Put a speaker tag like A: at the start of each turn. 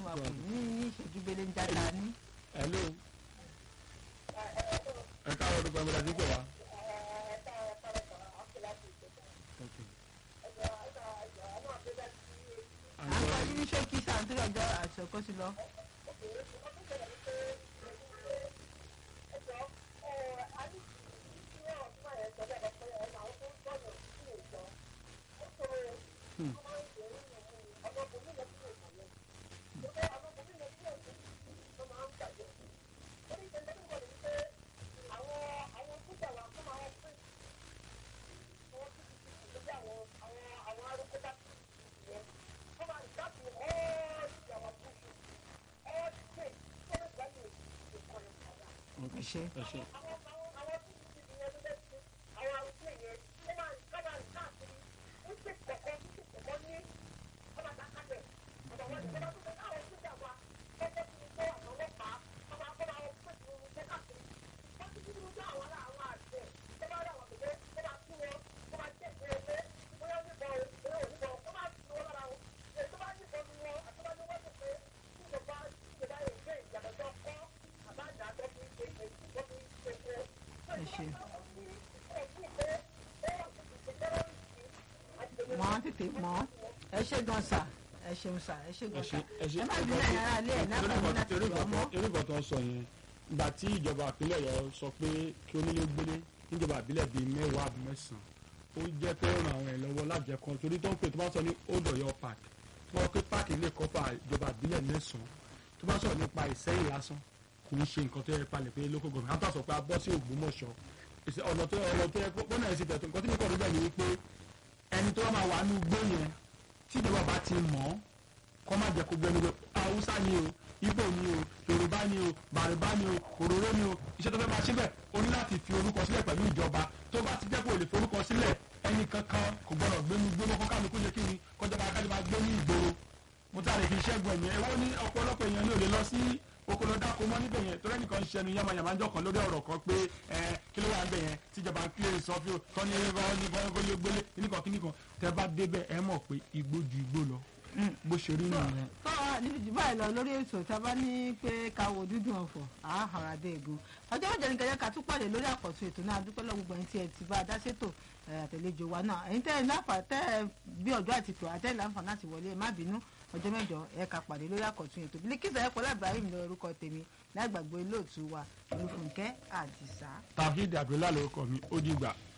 A: wa kù ní ìṣẹ́jú gbélé ń jáde ní.
B: hello ẹ káwọn olùkọ́ ẹ̀mí láti pè wá.
A: à ń kọ́ ní ṣókí sàǹtírì ọjọ́ àṣọkọ́ sí lọ. ẹ ṣe.
B: ẹ ṣe.
A: ẹ ṣe. mọ tètè mọ ẹ ṣe gan sa ẹ ṣeun sa ẹ ṣe
B: ẹ
A: gan
B: ṣe
A: sa
B: ẹ ṣe
A: ẹ má bí náà yàrá ilé ẹ náà bá mi láti
B: torí
A: pè ọmọ.
B: nǹkan tó ń sọ yẹn ìgbà tí ìjọba ìpínlẹ̀ Ọ̀yọ́ sọ pé kí onílé gbélé níjọba ìbílẹ̀ bíi mẹ́wàá àbí mẹ́sàn-án ó jẹ́ pé ó ràn àwọn ẹ̀ lọ́wọ́ lájẹkan torí tó ń pè tó bá sọ ní Old Ọ̀yọ́ park tó bá pé park ilé kọ́pà ìjọba ìbílẹ̀ mẹ́sàn-án tó bá sọ̀rọ̀ nípa Ìsẹ́yìn lásán kò ń ṣe nǹkan tó yẹ palẹ̀ pé local government á tó sọ pé a bọ́ sí Ògbómọ̀ṣọ́ ìṣe- ọ̀nà tó ọ̀nà tó yẹ kó bọ́nà ẹ̀ sì tẹ̀tọ̀ nǹkan tí mo kọ̀ níbẹ̀ ni wípé ẹni tó bá máa wà nínú igbó yẹn tí ìjọba bá ti mọ̀ ọ́ kọ́ má jẹ́ kó gbẹ́nu lọ haúsá ni o ibo ni o yorùbá ni o bàrùbá ni o òróró ni o iṣẹ́ tó fẹ́ máa ṣe bẹ́ẹ̀ o ní láti fi orúkọ sílẹ̀ pẹ̀lú ìjọba tó bá ti jẹ́ kó o lè forúkọ sílẹ̀ ẹnì kankan kò gbọ́dọ̀ gbénu gbóná kó kálukú ṣe kí ni kọjọba akájọ máa gbé ní ìgboro mo ta lè fi ṣẹ́gun ẹ̀mí ẹ̀wọ́ ní ọ̀pọ̀lọpọ̀ èèyàn ní ò lè lọ sí okòlò dáko mọ́ níbẹ̀ yẹn torí ẹnìkan ń ṣẹnu yamayama ń jọkàn lórí ọ̀rọ̀ kan pé ẹ kí ló wà ń bẹ̀ yẹn tíjọba ń kílè sọfí o tọ́ni ẹ̀rọ ní gbọ́ngbọ́n gbélé kíníkan kíníkan tẹ bá débẹ̀ ẹ mọ̀ pé igbó ju igbó lọ bó ṣe rí nìyẹn.
A: tọ́ níbi jù báyìí lọ lórí ètò tá a bá ní pé ká wo dúdùn ọ̀fọ̀ àhàrà dé egun ọjọ́ mẹ́jọ ní kẹjẹ ká tún pàdé lórí àkọ́tún ètò náà dúpẹ́ lọ́wọ́ gbogbo ẹ̀yin tí ẹ ti bá a dá sétò ẹ̀, àtẹ̀lẹ́jọ wa náà ẹ̀yin tẹ́ ẹ láǹfà tẹ́ ẹ bí ọjọ́ àti tò àtẹ́ ẹ láǹfà láti wọlé ẹ má bínú ọjọ́ mẹ́jọ ẹ ká pàdé lórí àkọ́tún ètò Bílíkísà ẹ̀ pọ̀lá Ibrahim lọ orúkọ tèmi láì gbàgbé olóòtú wa Olúfúnkẹ́ Àdìsá.
B: tàbí dàbílà lórúkọ mi ó dìgbà.